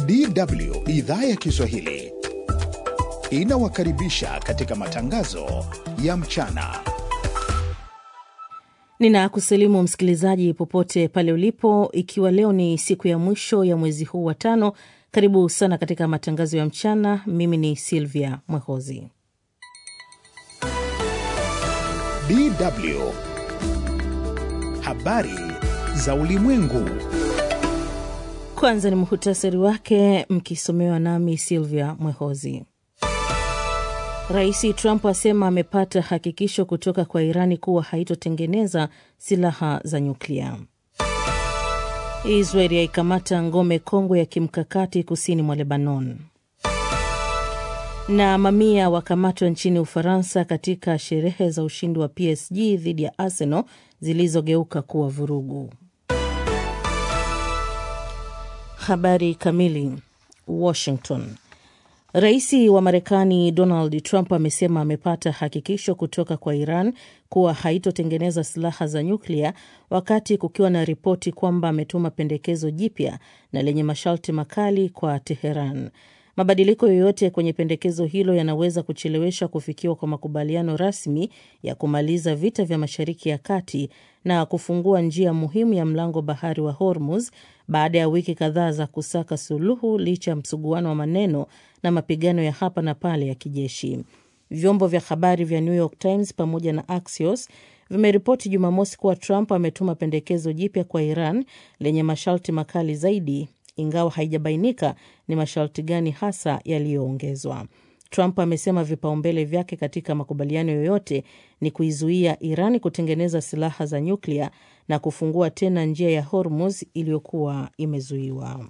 DW idhaa ya Kiswahili inawakaribisha katika matangazo ya mchana. Ninakusalimu msikilizaji popote pale ulipo, ikiwa leo ni siku ya mwisho ya mwezi huu wa tano. Karibu sana katika matangazo ya mchana. Mimi ni Silvia Mwehozi. DW habari za ulimwengu. Kwanza ni muhutasari wake, mkisomewa nami Silvia Mwehozi. Rais Trump asema amepata hakikisho kutoka kwa Irani kuwa haitotengeneza silaha za nyuklia. Israeli yaikamata ngome kongwe ya kimkakati kusini mwa Lebanon. Na mamia wakamatwa nchini Ufaransa katika sherehe za ushindi wa PSG dhidi ya Arsenal zilizogeuka kuwa vurugu. Habari kamili. Washington. Rais wa Marekani Donald Trump amesema amepata hakikisho kutoka kwa Iran kuwa haitotengeneza silaha za nyuklia, wakati kukiwa na ripoti kwamba ametuma pendekezo jipya na lenye masharti makali kwa Teheran. Mabadiliko yoyote kwenye pendekezo hilo yanaweza kuchelewesha kufikiwa kwa makubaliano rasmi ya kumaliza vita vya Mashariki ya Kati na kufungua njia muhimu ya mlango bahari wa Hormuz baada ya wiki kadhaa za kusaka suluhu licha ya msuguano wa maneno na mapigano ya hapa na pale ya kijeshi. Vyombo vya habari vya New York Times pamoja na Axios vimeripoti Jumamosi kuwa Trump ametuma pendekezo jipya kwa Iran lenye masharti makali zaidi ingawa haijabainika ni masharti gani hasa yaliyoongezwa. Trump amesema vipaumbele vyake katika makubaliano yoyote ni kuizuia Iran kutengeneza silaha za nyuklia na kufungua tena njia ya Hormuz iliyokuwa imezuiwa.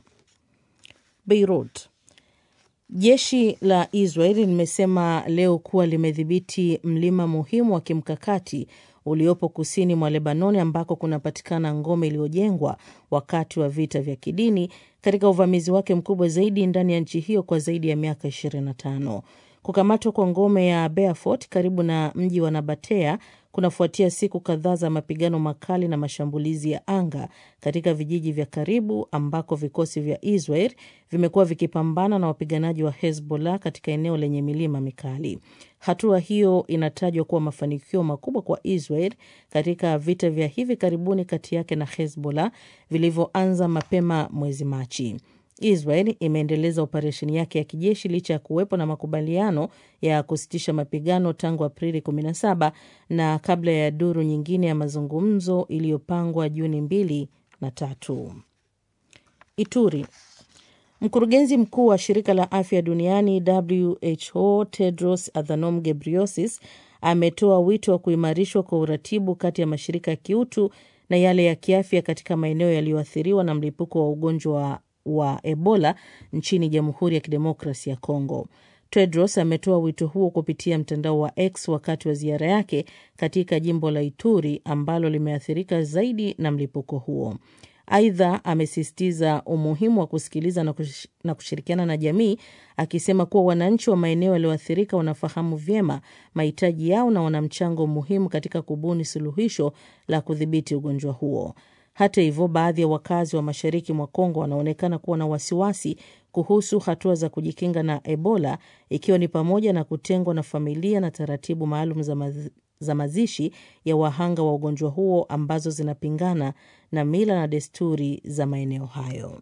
Beirut. Jeshi la Israeli limesema leo kuwa limedhibiti mlima muhimu wa kimkakati uliopo kusini mwa Lebanoni ambako kunapatikana ngome iliyojengwa wakati wa vita vya kidini katika uvamizi wake mkubwa zaidi ndani ya nchi hiyo kwa zaidi ya miaka 25. Kukamatwa kwa ngome ya Beaufort karibu na mji wa Nabatea kunafuatia siku kadhaa za mapigano makali na mashambulizi ya anga katika vijiji vya karibu ambako vikosi vya Israel vimekuwa vikipambana na wapiganaji wa Hezbollah katika eneo lenye milima mikali. Hatua hiyo inatajwa kuwa mafanikio makubwa kwa Israel katika vita vya hivi karibuni kati yake na Hezbollah vilivyoanza mapema mwezi Machi. Israel imeendeleza operesheni yake ya kijeshi licha ya kuwepo na makubaliano ya kusitisha mapigano tangu Aprili 17 na kabla ya duru nyingine ya mazungumzo iliyopangwa Juni mbili na tatu. Ituri. Mkurugenzi mkuu wa shirika la afya duniani WHO Tedros Adhanom Ghebreyesus ametoa wito wa kuimarishwa kwa uratibu kati ya mashirika ya kiutu na yale ya kiafya katika maeneo yaliyoathiriwa na mlipuko wa ugonjwa wa Ebola nchini Jamhuri ya Kidemokrasi ya Kongo. Tedros ametoa wito huo kupitia mtandao wa X wakati wa ziara yake katika jimbo la Ituri ambalo limeathirika zaidi na mlipuko huo. Aidha, amesisitiza umuhimu wa kusikiliza na, kush, na kushirikiana na jamii akisema kuwa wananchi wa maeneo yaliyoathirika wanafahamu vyema mahitaji yao na wana mchango muhimu katika kubuni suluhisho la kudhibiti ugonjwa huo. Hata hivyo, baadhi ya wakazi wa mashariki mwa Kongo wanaonekana kuwa na wasiwasi kuhusu hatua za kujikinga na Ebola, ikiwa ni pamoja na kutengwa na familia na taratibu maalum za, maz za mazishi ya wahanga wa ugonjwa huo ambazo zinapingana na mila na desturi za maeneo hayo.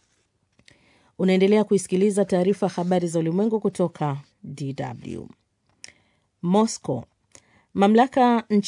Unaendelea kuisikiliza taarifa habari za ulimwengu kutoka DW. Moscow. Mamlaka